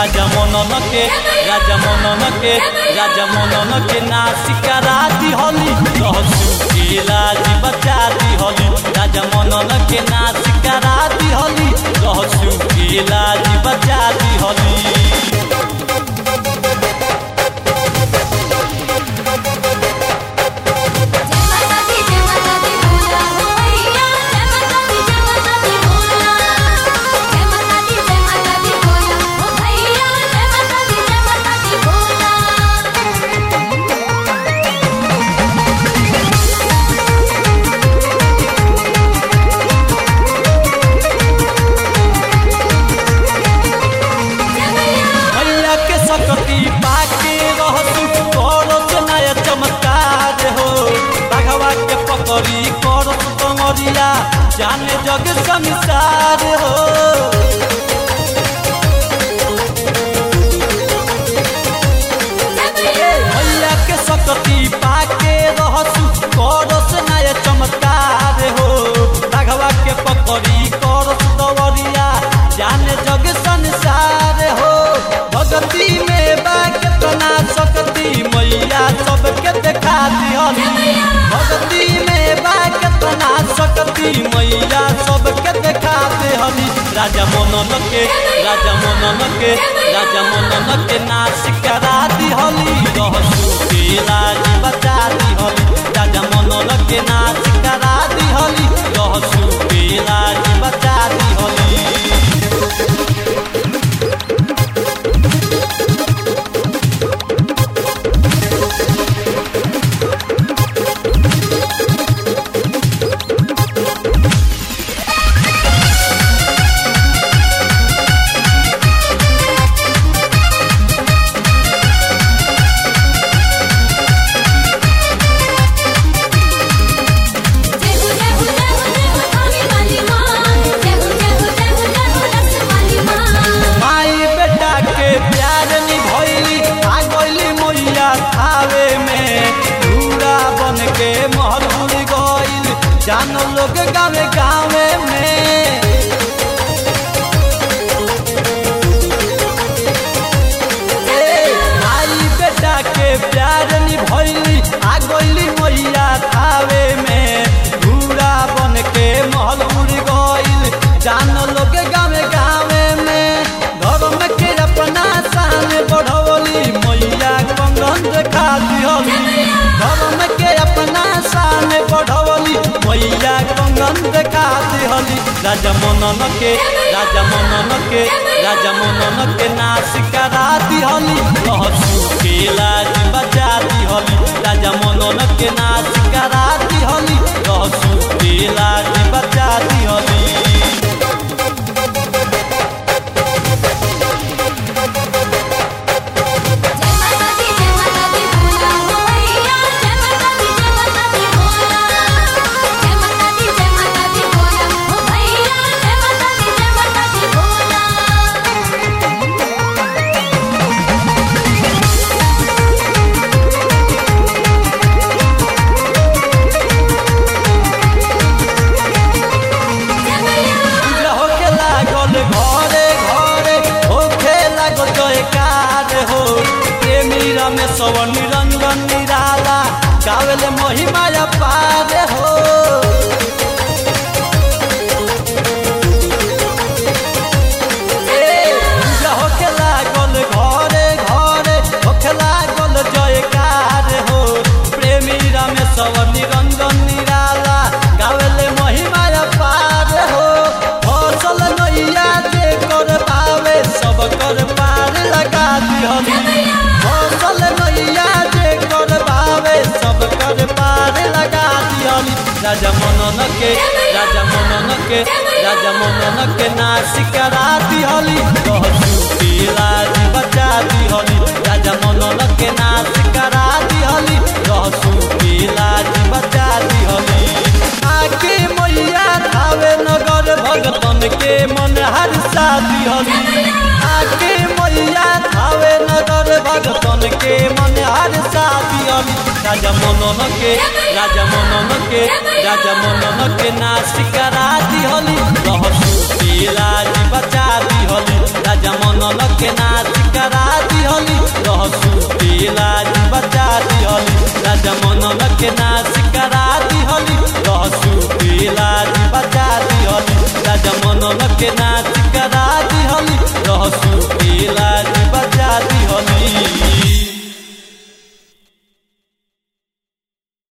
राजा मनन के राजा मनन के राजा मनन के नासिका राती हली रहसु के लाज बचा दी हली राजा मनन के नासिका राती हली रहसु के लाज बचा दी हली जय माता दी जय माता दी बोला हो भैया जय माता दी जय माता दी बोला जय माता दी जय माता दी बोला हो भैया जय माता दी जय माता दी बोला भैया के सकती पाके रहसु करत नया चमत्कार हो बाघवा के पकड़ी करत कमरिया जाने जग संसार हो भैया के सकती पाके रहसु करत नया चमत्कार हो बाघवा के पकड़ी करत दवरिया जाने जग संसार हो भगती में बा केतना सकती मैया सबके देखा दिहली भगती में बा केतना सकती मैया सबके देखा दिहली राजा मनन के राजा मनन के राजा मनन के नासिका दिहली रहसु के लाज बचा दिहली राजा मनन के नासिका दिहली रहसु के लाज बचा दिहली जय हो जय हो जय हो जय हो थाने वाली मां जय हो जय हो जय हो जय हो रस वाली मां माई बेटा के प्यार निभैली आ गइली मैया खावे में पूरा बन के महल उड़ गइल जान लोग गावे गावे में माई बेटा के प्यार निभैली आ गइली मैया खावे में पूरा बन के महल उड़ गइल जान लोग गावे गावे में धर्म के अपना शान बढ़वली मैया कंगन देखा दिहली धर्म के अपना शान बढ़वली मैया कंगन देखा दिहली राजा मनन के राजा मनन के राजा मनन के नासिका दिहली रहसु के लाज बचा दिहली राजा मनन के नासिका दिहली रहसु के लाज बचा दिहली जय माता दी जय माता दी बोला हो भैया जय माता दी जय माता दी बोला जय माता दी जय माता दी बोला हो भैया जय माता दी जय माता दी बोला पूजा होके लागल घरे घरे होके लागल जयकार हो प्रेमी रमेश निरंजन निराला गावेले महिमा पार हो पूजा होके लागल घरे घरे होके लागल जयकार हो प्रेमी रमेश निरंजन निराला गावेले महिमा पार हो फसल नैया जे कर पावे सब कर पार लगा दिहली फसल नैया जे कर पावे सब कर पार लगा दिहली राजा मनन के राजा मनन के राजा मनन के नासिका दिहली रहसु के लाज बचा दिहली राजा मनन के नासिका दिहली रहसु के लाज बचा दिहली आके मैया थावे नगर भगतन के मन हर्षा दिहली आके मैया थावे नगर भगतन के मन हर्षा दिहली राजा मनन के राजा मनन के राजा मनन के नासिका दिहली रहसु के लाज बचा दिहली राजा मनल के नाच